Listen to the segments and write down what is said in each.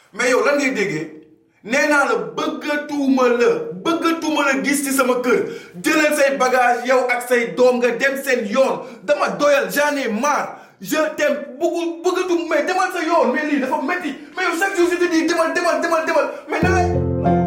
mais yow lan ngay déggee nee naa la bëggatuma la bëggatuma la gis ci sama kër jëlal say bagage yow ak say doom nga dem seen yoon dama doyal j'en ai marre je t'aime bëggu bëggatum mais demal sa yoon mais lii dafa métti mais yow chaque jour je te dis demal demal demal demal mais na lay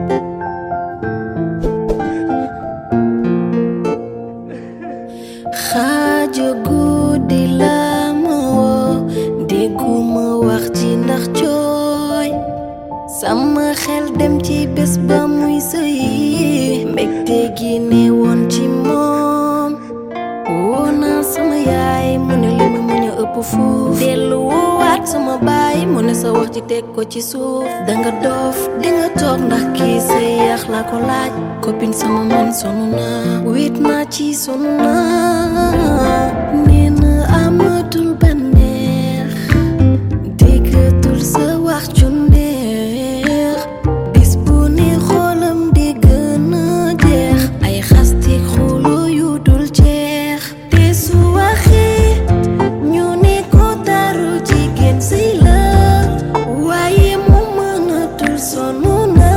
xaaja guddi la ma woo dégguma wax ci ndax jooy sama xel dem ci bés ba muy sëyi mbégte gi ne woon ci moom woo naa sama yaay mu ne li ma muñ a ëpp fuuf dellu woowaat sama baay mu ne sa wax ci teg ko ci suuf danga doof dinga toog ndax kii say yax la ko laaj copine sama man sonu naa wéet naa ci sonu naa nee na amatul bànneex déggatul sa wax ju neex bis bu ne xoolam di gën a jeex ay xastik xulo yu dul jeex te su waxee ñu ne ko taru jigéen si la waaye mu mënatul sonu na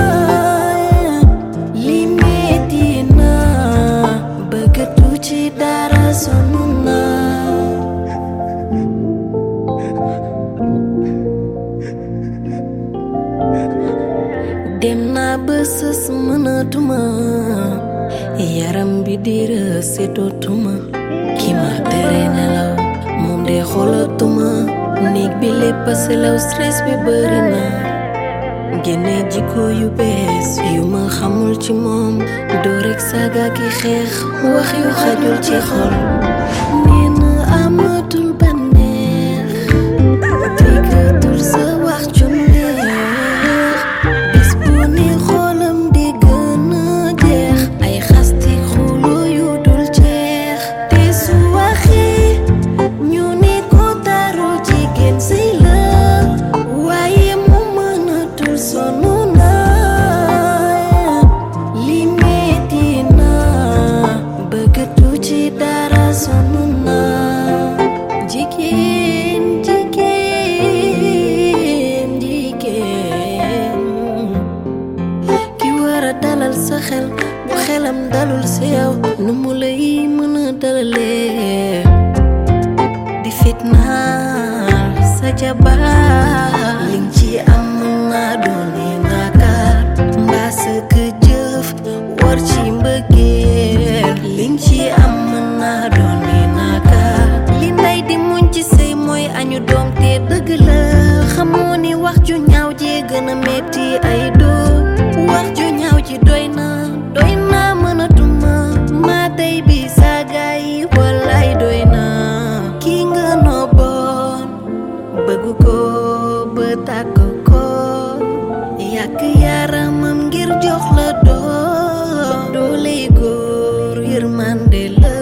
li metti na bëggatu ci dara sonu na dem naa ba sës mënatuma yaram bi di rësetootuma ki ma tere nelaw moom de xoolatuma néeg bi lépp a selaw stress bi bëri na génne jikko yu bees yu ma xamul ci moom doo rek saaga ki xeex wax yu xajul ci xol nee na amatul bànneex déggatul sa wax ju neex bis bu ne xoolam di gën a jeex ay xasti xulo yu dul jeex te su waxee ñu ne ko taru jigéen si la waaye mu mënatul sonu na li metti na bëggatu ci dara sonu na jigéen jigéen jigéen ki war a dalal sa xel bu xelam dalul si yow nu mu lay mën a dalalee di fitnaal sa jabar liñ ci am mën naa doone naakaar mbaa sa ka jëf war ci mbëggeel liñ ci am mën naa doone naakaar li nday di muñ ci sëy mooy añu doom te dëgg la xamoo ni wax ju ñaaw ji gën a metti ay doo wax ju ñaaw ji doy na doy na mënatuma maa tey bi saaga yi wallaay doy na kii nga nooboon bëgg ko ba tàkk ko yàq yaramam ngir jox la doom dooley góor yërmande la